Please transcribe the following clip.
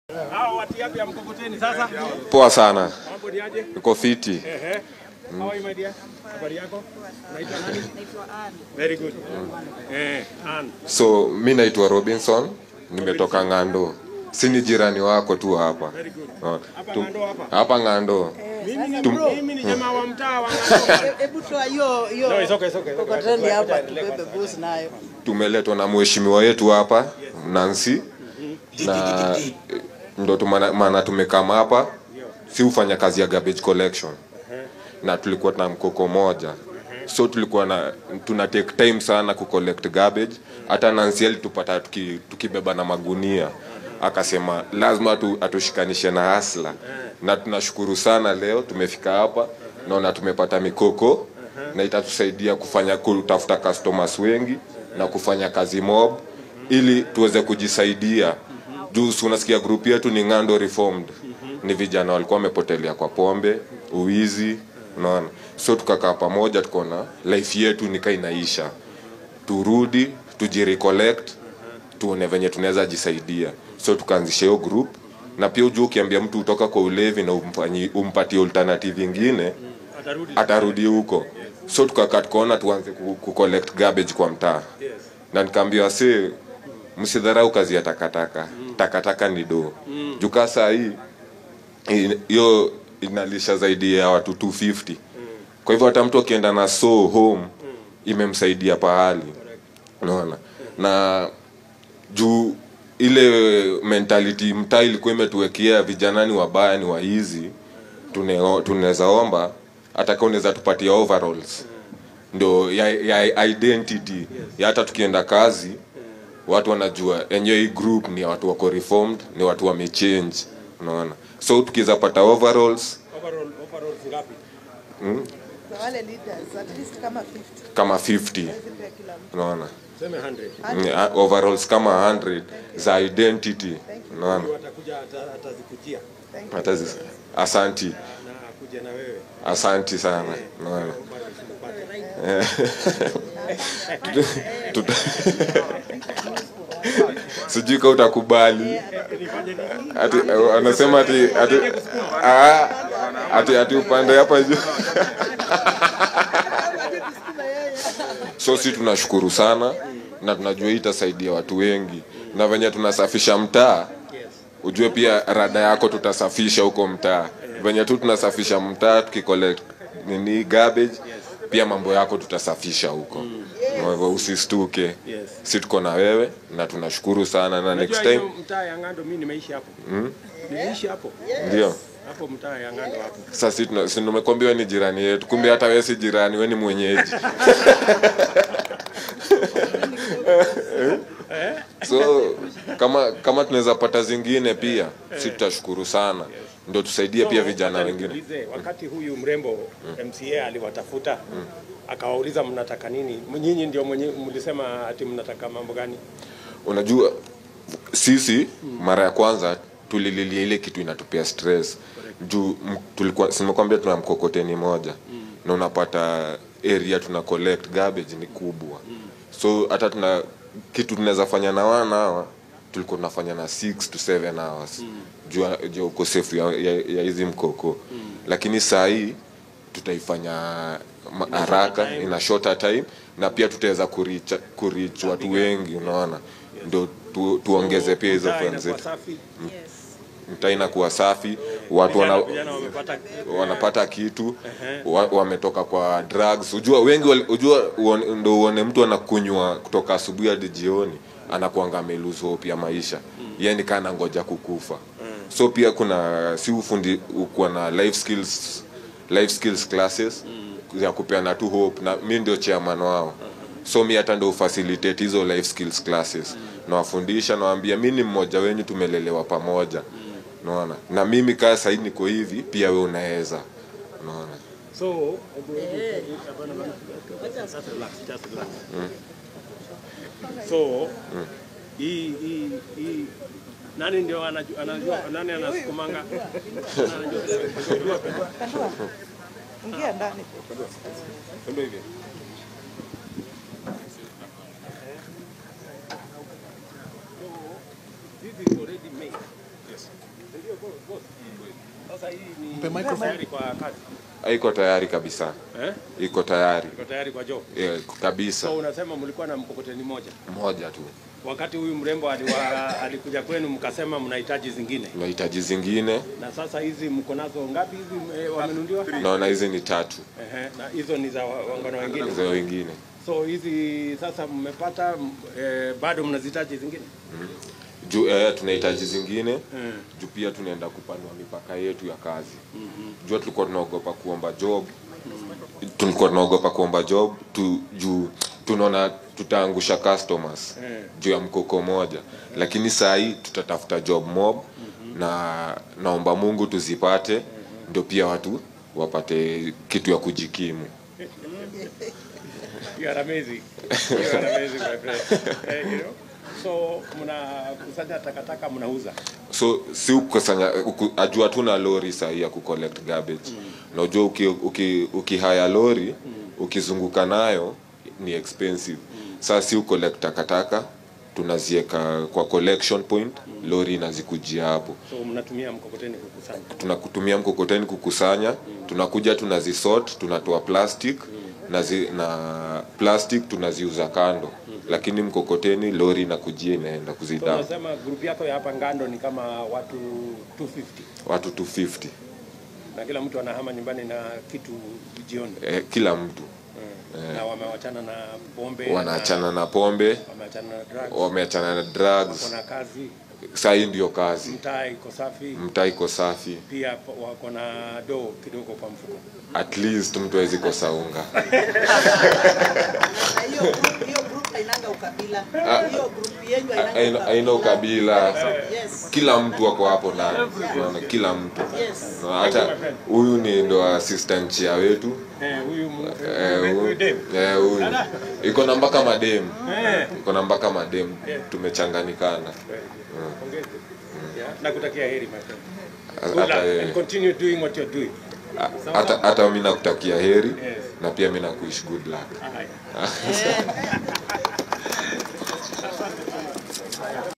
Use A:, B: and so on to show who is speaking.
A: Hao watu yapi ya mkokoteni sasa?
B: Poa sana,
A: Mambo ni aje?
B: niko fiti.
A: Ehe. How are you my dear? Habari yako? Unaitwa nani?
C: Naitwa Ann.
A: Very good. Eh, Ann.
B: So mi naitwa Robinson, nimetoka Ng'ando, si ni jirani wako tu hapa
A: Very good.
B: Ah,
A: Hapa
B: tu-
A: Ng'ando hapa.
B: hapa Ng'ando.
A: Mimi ni
B: Tum-
A: mimi ni jamaa wa mtaa wa Ng'ando.
C: Hebu toa hiyo hiyo
A: No, it's okay, it's okay, it's okay.
C: kokoteni hapa
A: Endelea
C: tubebe
A: kwanza.
C: bus nayo.
B: Tumeletwa na mheshimiwa wetu hapa Nancy na ndo tumana- maana tumekama hapa, si ufanya kazi ya garbage collection na tulikuwa na mkoko moja so tulikuwa na tuna take time sana ku collect garbage hata Nancy alitupata tuki, tukibeba na magunia akasema lazima tu, atushikanishe na hasla na tunashukuru sana leo tumefika hapa naona tumepata mikoko na itatusaidia kufanya kutafuta customers wengi na kufanya kazi mob ili tuweze kujisaidia juu si unasikia group yetu ni Ng'ando Reformed ni vijana walikuwa wamepotelea kwa pombe uwizi unaona so tukakaa pamoja tukaona life yetu nika inaisha turudi tujirecollect tuone venye tunaweza jisaidia so tukaanzisha hiyo group na pia ujua ukiambia mtu utoka kwa ulevi na umfanyi, umpatie alternative ingine
A: Atarudi.
B: atarudi huko so tukakaa tukaona tuanze ku, ku collect garbage kwa mtaa
A: Yes.
B: na nikaambia wase msidharau kazi ya takataka takataka ni doo juu kaa saa hii i- hiyo inalisha zaidi ya watu 250 kwa hivyo hata mtu akienda na so home imemsaidia pahali unaona na juu ile mentality mtaa ilikuwa imetuwekea vijana ni wabaya ni waizi tune- tunaweza omba hata kama unaweza tupatia overalls ndo ya, ya identity ya hata tukienda kazi watu wanajua enyewe hii group ni watu wako reformed ni watu wamechange unaona so tukiweza pata overalls
A: Overall overall ngapi?
C: Kwa wale leaders at least kama 50
B: kama 50
C: pia kila mtu.
B: unaona
A: Sema 100.
B: Mm, ah, overalls kama 100 za identity unaona
A: Watakuja ata- atazikujia
B: hata zi- asanti
A: na kuja na wewe.
B: asanti sana unaona Eh. Tuta- sijui ka utakubali ati eh, anasema ati ati ah, ati ati upande hapa juu so si tunashukuru sana na tunajua hii itasaidia watu wengi na venye tunasafisha mtaa ujue pia rada yako tutasafisha huko mtaa venye tu tunasafisha mtaa tukicollect nini garbage pia mambo yako tutasafisha huko Kwa hivyo usistuke si tuko na wewe na tunashukuru sana na next
A: Unajua
B: time
A: hiyo mtaa ya Ng'ando mimi nimeishi hapo. Nimeishi hapo.
B: ndio
A: Hapo mtaa ya Ng'ando hapo.
B: sasa si tuna- si nimekwambia wewe ni jirani yetu kumbe hata wewe si jirani wewe ni mwenyeji so kama kama tunaweza pata zingine pia si tutashukuru sana ndio tusaidie pia vijana
A: Wacha
B: wengine
A: nikuulize, Wakati huyu mrembo MCA aliwatafuta akawauliza mnataka nini? Nyinyi ndio mwenye mlisema ati mnataka mambo gani?
B: unajua sisi mara ya kwanza tulililia ile kitu inatupea stress juu m- tulikuwa simekwambia tuna mkokoteni moja na unapata area tuna collect garbage ni kubwa so hata tuna kitu tunaweza fanya na wana hawa tulikuwa tunafanya na 6 to 7 hours juu ya- juu ya ukosefu ya, ya, ya hizi mkoko lakini saa hii tutaifanya ma- haraka ina shorter time na pia tutaweza kurich kurich watu wengi unaona ndio tu, tuongeze pia hizo
A: Mtaa
B: fans
A: inakuwa
B: zetu
A: safi.
B: mtaa inakuwa safi watu
A: Vijana-
B: wana,
A: vijana wamepata
B: wanapata kitu wa, wametoka kwa drugs ujua wengi wali- ujua uone- ndo uone mtu anakunywa kutoka asubuhi hadi jioni anakuanga amelose hope ya maisha yeye ni kana ngoja kukufa so pia kuna si ufundi kuwa na life skills life skills classes ya kupeana tu hope na mi ndio chairman wao so mi hata ndo facilitate hizo life skills classes nawafundisha nawambia mi ni mmoja wenyu tumelelewa pamoja unaona na mimi kaa sahii niko hivi pia we unaweza unaona
A: So, hebu- hebu- hapana, hapana. Just relax, just relax. So, hii hii hii nani ndio anajua, anajua nani anasukumanga? Nani anajua vile-
C: Ingia ndani.
A: Ndio hivi. This is already made. Yes. Sasa hii ni
D: Mpe microphone.
A: tayari kwa kazi.
B: iko tayari kabisa
A: Eh?
B: iko tayari
A: Iko tayari kwa job.
B: Eh, kabisa
A: So unasema mlikuwa na mkokoteni moja.
B: moja tu
A: Wakati huyu mrembo aliwa, alikuja kwenu mkasema mnahitaji zingine.
B: tunahitaji zingine
A: Na sasa hizi mko nazo ngapi hizi eh, wamenunuliwa?
B: naona hizi ni tatu
A: Ehe, na hizo ni za wa- wangano wengine.
B: za wengine
A: So hizi sasa mmepata eh, bado mnazihitaji zingine?
B: juu eh, tunahitaji zingine
A: Mm.
B: juu pia tunaenda kupanua mipaka yetu ya kazi jua tulikuwa tunaogopa kuomba job tulikuwa tunaogopa kuomba job tu, juu tunaona tutaangusha customers
A: Mm.
B: juu ya mkoko moja lakini saa hii tutatafuta job mob na naomba mungu tuzipate ndio pia watu wapate kitu ya kujikimu
A: You are amazing. You are amazing, my friend. Eh, you know? So mnakusanya takataka mnauza.
B: so si ukusanya uku, ajua tu na lori sahii ya kucollect garbage na ujua uki, uki, ukihaya lori ukizunguka nayo ni expensive saa si ucollect takataka tunazieka kwa collection point lori inazikujia hapo
A: So mnatumia mkokoteni kukusanya.
B: tunakutumia mkokoteni kukusanya tunakuja tunazisort tunatoa plastic na, zi, na plastic tunaziuza kando lakini mkokoteni lori inakujia inaenda
A: So
B: kuzidam
A: unasema group yako ya hapa Ngando ni kama watu 250
B: watu 250
A: na kila mtu anahama nyumbani na kitu jioni.
B: eh, kila mtu
A: Mm. Na wamewachana na pombe.
B: wanaachana na pombe
A: na wameachana na drugs.
B: wameachana na drugs
A: Wako na kazi,
B: saa hii ndio kazi
A: mtaa iko safi.
B: mtaa iko safi
A: Pia wako na doo kidogo kwa mfuko.
B: at least mtu awezi kosa unga
C: Na hiyo group, hiyo group hainanga ukabila. Hiyo group yenu
B: Haina-
C: hainanga
B: haina ukabila
C: Yes.
B: kila mtu ako hapo ndani unaona kila mtu
C: Yes.
B: Na hata huyu ni ndo assistant chia wetu
A: Eh, huyu mu-
B: Eh,
A: huyu
B: huyu
A: dem.
B: eh, huyu iko na mpaka madem
A: Eh.
B: iko na mpaka madem tumechanganikana
A: Pongezi. Yeah. Nakutakia heri my friend. Good luck
B: hata
A: and
B: yeye
A: continue doing what you're doing.
B: hata hata mi nakutakia heri
A: Yes.
B: na pia mi nakuish good luck
A: Haya.
C: Eh.